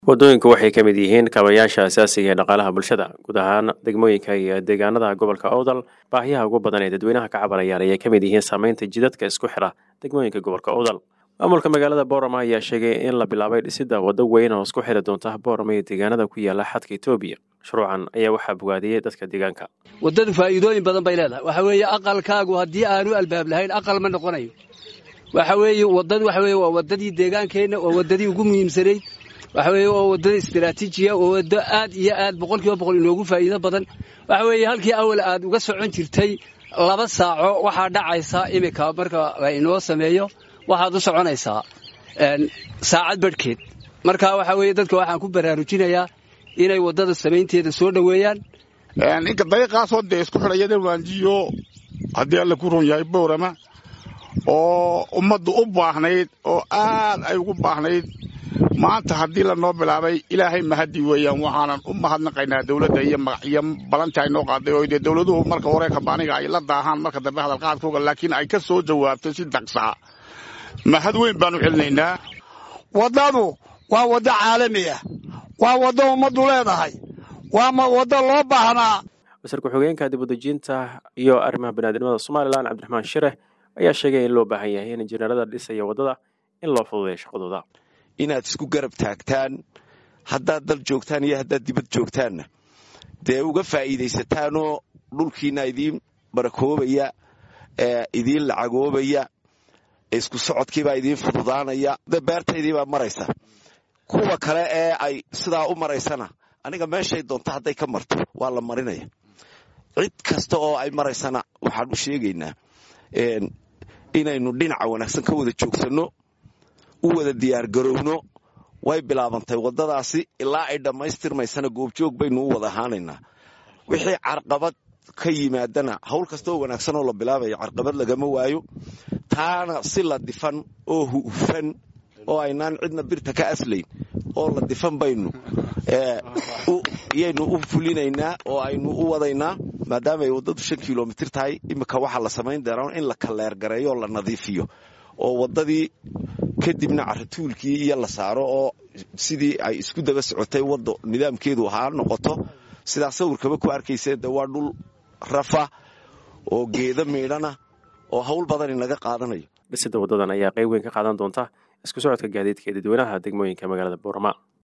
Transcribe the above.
waddooyinku waxay ka mid yihiin kaabayaasha asaasiga ee dhaqaalaha bulshada guud ahaan degmooyinka iyo deegaanada gobolka owdal baahiyaha ugu badan ee dadweynaha ka cabanayaan ayay ka mid yihiin saameynta jidadka isku xira degmooyinka gobolka owdal maamulka magaalada boorama ayaa sheegay in la bilaabay dhisidda waddo weyn oo isku xiri doonta boorama iyo deegaanada ku yaala xadka etoobiya mashruucan ayaa waxaa bogaadiyey dadka deegaanka waddadu faa'iidooyin badan bay leedahay waxa weeye aqalkaagu haddii aanu albaab lahayn aqal ma noqonayo waxa weeye waddadu waxa weeye waa waddadii deegaankeenna waa waddadii ugu muhiimsanayd waxa weeye waa waddada istiraatiijiya waa waddo aad iyo aad boqolkiiba boqol inoogu faa'iido badan waxa weeye halkii awal aad uga socon jirtay laba saaco waxaa dhacaysa iminka marka la inoo sameeyo waxaad u soconaysaa saacad badhkeed marka waxa weeye dadka waxaan ku baraarujinayaa inay waddada samaynteeda soo dhoweeyaan inka dariiqaasoo dee isku xidhayada waanjiyo haddii alla ku ron yahay boorama oo ummaddu u baahnayd oo aad ay ugu baahnayd maanta haddii lanoo bilaabay ilaahay mahadi weeyaan waxaanan u mahadnaqaynaa dawladda iyo balanti ay noo qaaday oo dee dawladuhu marka hore kabaaniga ay la daahaan marka dambe hadalqaadkooga laakiin ay ka soo jawaabtay si daqsaa mahad weyn baanu celinaynaa waddadu waa waddo caalami ah waa waddo ummaddu leedahay waa waddo loo baahnaa wasiir ku-xigeenka dibudejinta iyo arrimaha baniaadnimada somalilan cabdiraxmaan shireh ayaa sheegay in loo baahan yahay in injineerada dhisaya waddada in loo fududeeyo shaqadooda inaad isku garab taagtaan haddaad dal joogtaan iyo haddaad dibad joogtaanna dee uga faa'iidaysataanoo dhulkiina idiin barakoobaya idiin lacagoobaya isku socodkiibaa idiin fududaanaya beertaydiibaa maraysa kuwa kale ee ay sidaa u maraysana aniga meeshay doonto hadday ka marto waa la marinaya cid kasta oo ay maraysana waxaan u sheegaynaa inaynu dhinaca wanaagsan ka wada joogsanno u wada diyaargarowno way bilaabantay waddadaasi ilaa ay dhammaystirmaysana goobjoog baynu u wada ahaanaynaa wixii carqabad ka yimaadana hawl kastaoo wanaagsan oo la bilaabaya carqabad lagama waayo taana si la difan oo hufan oo aynaan cidna birta ka aslayn oo la difan baynu yaynu u fulinaynaa oo aynu u wadaynaa maadaama ay waddadu shan kilomitir tahay iminka waxaa la samayn doonaa in la kaleergareeyo oo la nadiifiyo oo waddadii kadibna caratuulkii iyo la saaro oo sidii ay isku daba socotay waddo nidaamkeedu ahaa noqoto sidaa sawirkaba ku arkaysee de waa dhul rafa oo geedo miidhana oo hawl badan inaga qaadanayo dhisidda waddadan ayaa qayb weyn ka qaadan doonta isku socodka gaadiidka ee dadweynaha degmooyinka magaalada boorama